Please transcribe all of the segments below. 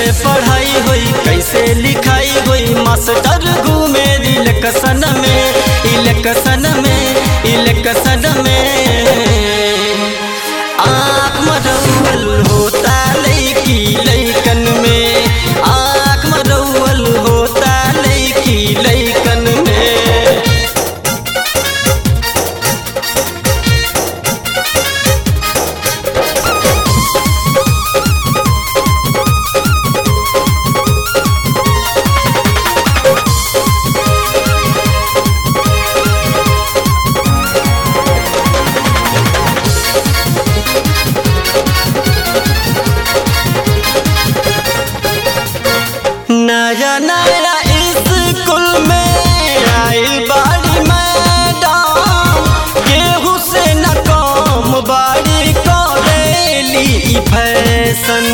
पढ़ाई होई कैसे लिखाई होई मास्टर घूमे इलेक्शन में इलेक्शन में इलेक्शन में आँख मरौल होता लैकी लैकन में आँख मरौल होता लैकी लैकन में नया नया स्कूल में आइल बाड़ी मैडम केहू से न कम बाड़ी करेली ई फैशन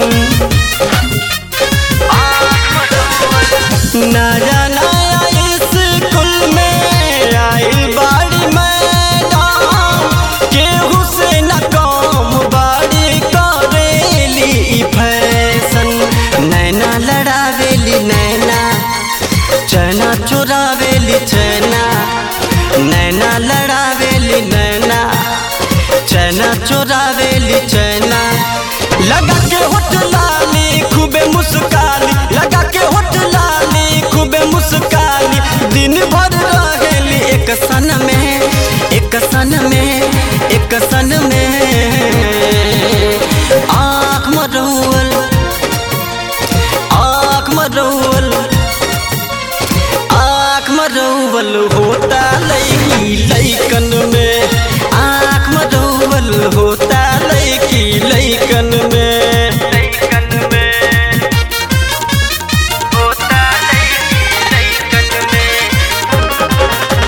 नया नया स्कूल में आइल बाड़ी मैडम केहू से न कम बाड़ी करेली ई फैशन नैना लड़ावेली नैना चना चुरावेली चना नैना लड़ावेली नैना चना चुरावेली चना लगा के होठ लाली खूबे मुस्काली लगा के होठ लाली खूबे मुस्काली दिन भर रहेली एक सन में एक सन में एक सन में आँख मरौल आँख मरौल आँख मरौल होता लैकी लैकन में आँख मरौल होता लैकी लैकन में लैकन में होता लैकी लैकन में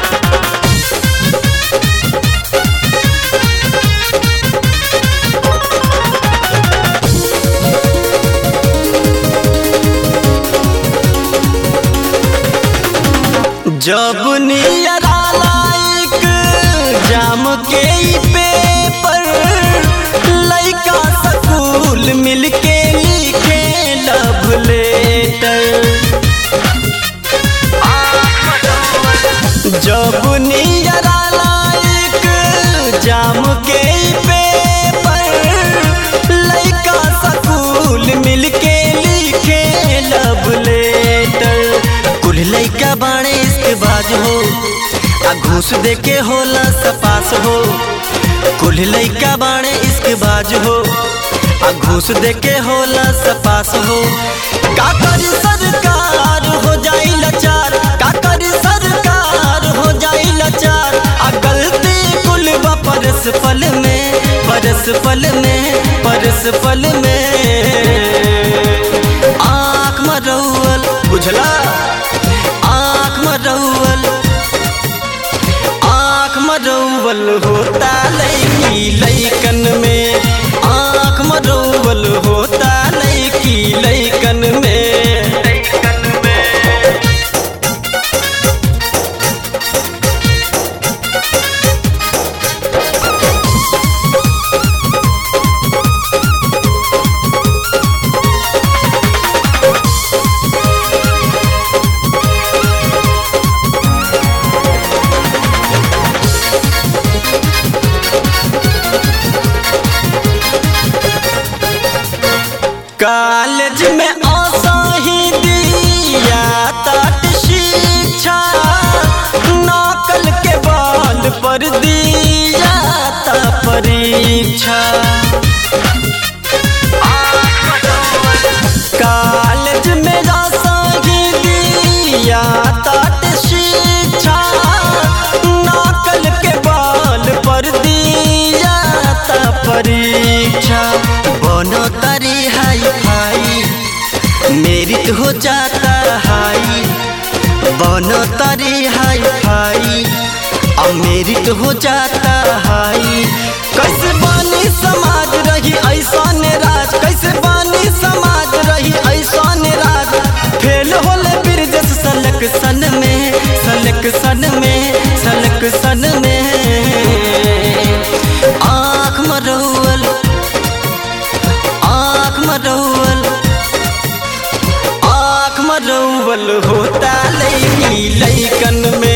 जब नियरा लाइक जाम के ई पेपर लइका स्कूल मिलके लिखे लव लेटर जब नियरा लाइक जाम के ई पेपर लइका स्कूल मिलके लिखे लव लेटर कुल लइका बाणे इसके बाज हो आ घूस दे के होला सपास हो कुल लइका बाणे इसके बाज हो आ घूस दे के होला सपास हो का करी सरकार हो जाई लाचार का करी सरकार हो जाई लाचार आ गलती कुल बा परस पल में परस पल में परस पल में आँख मरौल बुझला आँख मरौल आँख मरौल होता लैकी लैकन में आँख मरौल होता लैकी लैकन में लैकन में कॉलेज में असाही दिया तट शिक्षा नकल के बल पर दिया त परीक्षा कॉलेज में असाही दिया तट शिक्षा नकल के बल पर दिया त परीक्षा बनो तरी हाई फाई मेरिट हो जाता हाई बनो तरी हाई फाई अब मेरिट हो जाता हाई कैसे बानी समाज रही ऐसा राज कैसे बानी समाज रही ऐसा राज फेल होले ब्रिजेश सलक सन में सलक सन में सलक सन में आँख मरौल आँख मरौल पागल होता लैकी लैकन में